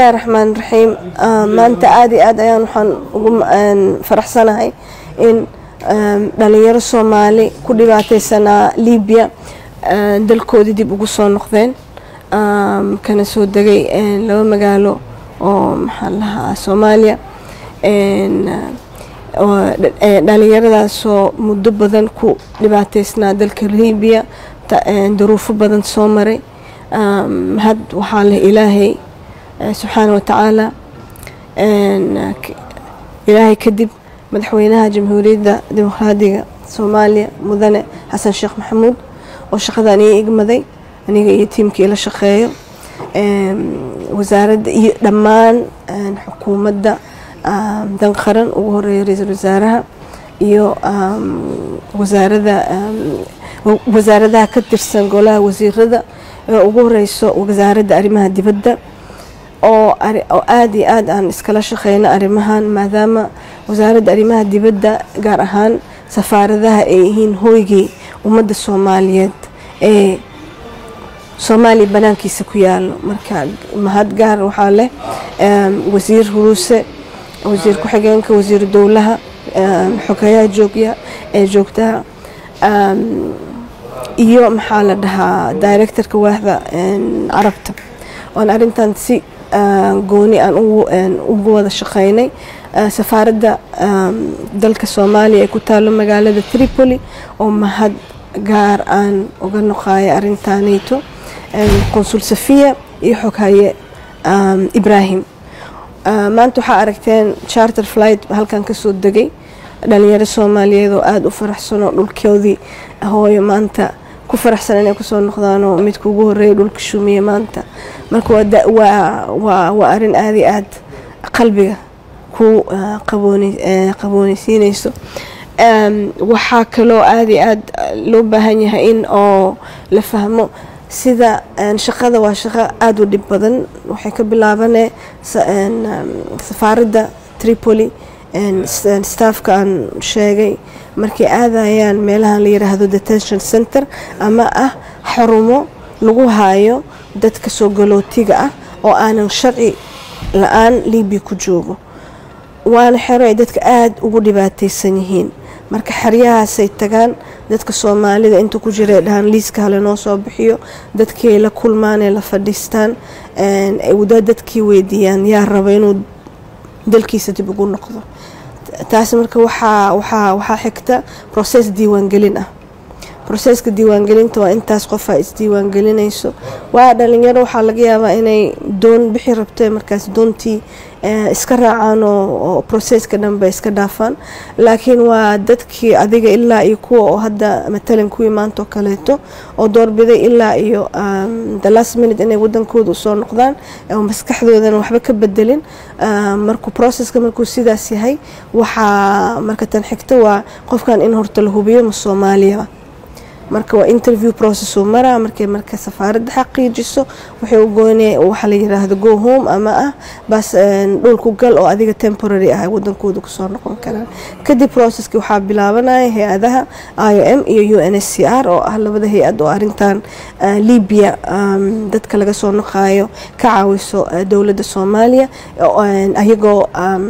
raxmaan raxiim maanta aada iyo aad ayaan waxaan ugu faraxsanahay in dhalinyaro soomaali ku dhibaateysanaa libiya dalkoodii dib ugu soo noqdeen kana soo degay laba magaalo oo maxaa lahaa soomaaliya dhalinyaradaasoo muddo badan ku dhibaateysnaa dalka libiya duruufo badan soo maray had waxaa leh ilaahay subxaana watacaala ilaahay kadib madaxweynaha jamhuuriyadda dimuqraadiga soomaaliya mudane xasan sheekh maxamuud oo shaqadan ii igmaday aniga iyo tiimkii la shaqeeyo wasaaradda iyo dhammaan xukuumadda dan qaran ugu horeeya ra-iisul wasaaraha iyo wasaarada wasaaradaha ka tirsan golaha wasiirada ee ugu horeyso wasaaradda arrimaha dibadda oo aada iyo aad aan iskala shaqeyno arrimahan maadaama wasaaradda arrimaha dibadda gaar ahaan safaaradaha ay yihiin hooygii ummadda soomaaliyeed ee soomaaliya banaankiisa ku yaalo marka mahad gaar waxaa leh wasiir huruuse wasiir ku-xigeenka wasiiru dowlaha xogeyaha joogya ee joogtaha iyo maxaa la dhahaa directorka waaxda carabta oon arrintan si gooni aan ugu wada shaqeynay safaaradda dalka soomaaliya ee ku taalo magaalada tripoli oo mahad gaar aan uga noqayo arrintaanayto consul safiya iyo xoghaye ibrahim maanta waxaa aragteen charter flight halkan kasoo degay dhalinyaro soomaaliyeed oo aada u faraxsanoo dhulkoodii hooyo maanta ku faraxsan inay kusoo noqdaanoo midka ugu horeeya dhulka shumiye maanta marka waa arin aada iyo aad qalbiga ku qabooneysiineyso waxaa kaloo aada iyo aad loo baahan yahay in oo la fahmo sida shaqada waa shaqo aada u dhib badan waxay ka bilaabanee safaaradda tripoli staffka aan sheegay markay aadayaan meelahan la yiraahdo detention center ama ah xarumo lagu haayo dadka soo galootiga ah oo aanan sharci la-aan libiya ku joogo waana xero ay dadka aada ugu dhibaateysan yihiin marka xeryahaasay tagaan dadka soomaalida inta ku jira dhahaan liiska hale noo soo bixiyo dadkii ay la kulmaan ee la fadhiistaan dadkii weydiiyaan yaa raba inuu dalkiisa dib ugu noqdo taas marka waxaa waxaa waxaa xigta process diiwaangelin ah processka diiwaangelinta waa intaas qofaa isdiiwaangelinayso waa dhalinyaro waxaa laga yaabaa inay doon bixi rabto markaas doontii iska raacaan oo processka dhanba iska dhaafaan laakiin waa dadkii adiga ilaa iyo kuwa oo hadda matalan kuwii maanta oo kaleeto oo doorbiday ilaa iyo the last minute inay wadankooda usoo noqdaan oo maskaxdoodana waxba ka bedelin markuu processka markuu sidaas yahay waxaa marka tan xigta waa qofkan in horta la hubiyo ma soomaaliyaba marka waa interview process uu maraa markay marka safaaradda xaqiijiso waxay u goonee waxa la yiraahdo go home ama ah bas dhulku gal oo adiga temporary ah wadankooda kusoo noqon karaan kadib processki waxaa bilaabanaya hay-adaha i o m iyo u n s c r oo ah labada hay-ad oo arintan libya dadka laga soo noqayo ka caawiso dowladda soomaaliya ayagoo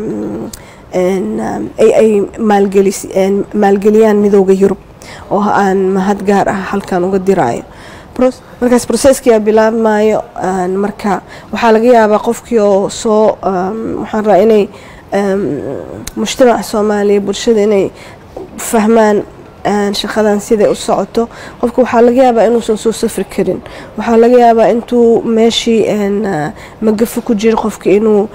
ay maalgeliyaan midooda yurub oo aan mahad gaar ah halkan uga diraayo markaas processkiia bilaabmayo marka waxaa laga yaabaa qofkii oo soo waxaan rabaa inay mujtamaca soomaaliya bulshada inay fahmaan shaqadan siday u socoto qofka waxaa laga yaabaa inuusan soo safri karin waxaa laga yaabaa intuu meeshii magafo ku jiro qofka inuu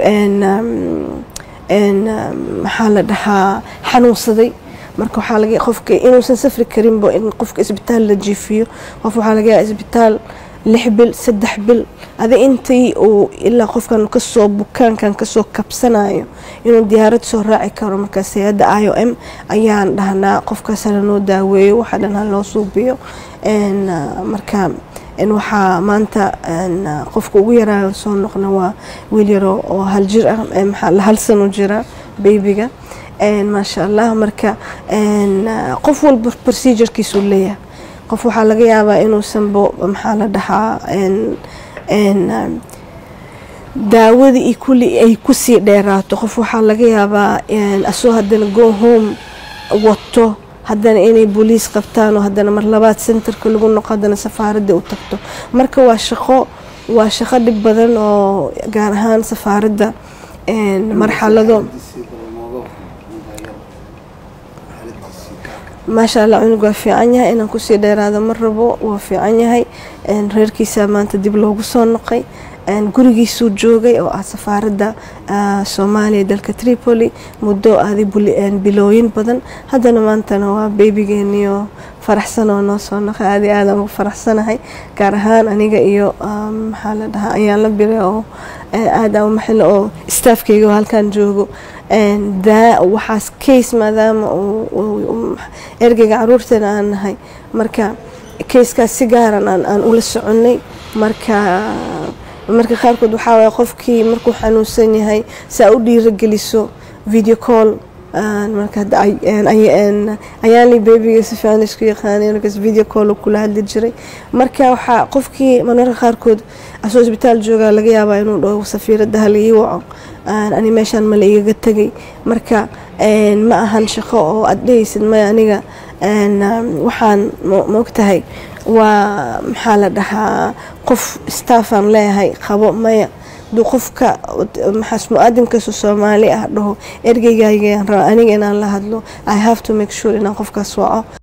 maxaa la dhahaa xanuunsaday marka waxaa laga qofka inuusan safri karinba in qofka isbitaal la jiifiyo qof waxaa laga yaaba isbitaal lix bil saddex bil adi intii uu ilaa qofkan kasoo bukaankan kasoo kabsanayo inuu diyaarad soo raaci karo markaas hay-adda i o m ayaan dhahnaa qofkaas hala noo daaweeyo waxaa dhan ha loo suubiyo marka waxaa maanta qofka ugu yaraayo soo noqna waa wiil yaro oo hal jir ah maxaa hal sano jira baybiga maasha allah marka qof walba procedurekiisuu leeyahay qof waxaa laga yaabaa inuusanbo maxaa la dhahaa daawadii iyo kulli ay kusii dheeraato qof waxaa laga yaabaa asoo haddana go home wato haddana inay booliis qabtaan oo haddana mar labaad centerka lagu noqo haddana safaaradda u tagto marka waa shaqo waa shaqo dhib badan oo gaar ahaan safaaradda marxalado maasha allah cunug waa fiican yahay inaan kusii dheeraado ma rabo waa fiican yahay reerkiisaa maanta dib loogu soo noqay gurigiisuu joogay oo ah safaaradda soomaaliya dalka tripoli muddo aaday bilooyin badan haddana maantana waa beebigeeniyo faraxsan oo noo soo noqay aadi aadaan ugu faraxsanahay gaar ahaan aniga iyo maxaa la dhahaa ayaan la bire oo aada u maxilo oo staafkeyga oo halkan joogo waxaas case maadaama ergeyga caruurteena aan nahay marka kayskaas si gaaran aan ula soconay marka marka qaarkood waxaa waaya qofkii markuu xanuunsan yahay saa u dhiirageliso video call ayaanli bebiga si fiican isku yaqaanay markaas video call kula hadli jiray marka waxaa qofkii mararka qaarkood asoo isbitaal joogaa laga yaabaa inuu dhaho safiiradda hala ii waco ani meeshaan mala igaga tegay marka ma ahan shaqo oo aad dhehaysid maya aniga waxaan maogtahay waa maxaa la dhahaa qof staffaan leeyahay qabo maya duu qofka maxaas mu-aadinkaasoo soomaali ah dhaho ergeygaygaan raba aniga inaan la hadlo i have to make sure inaan qofkaas waco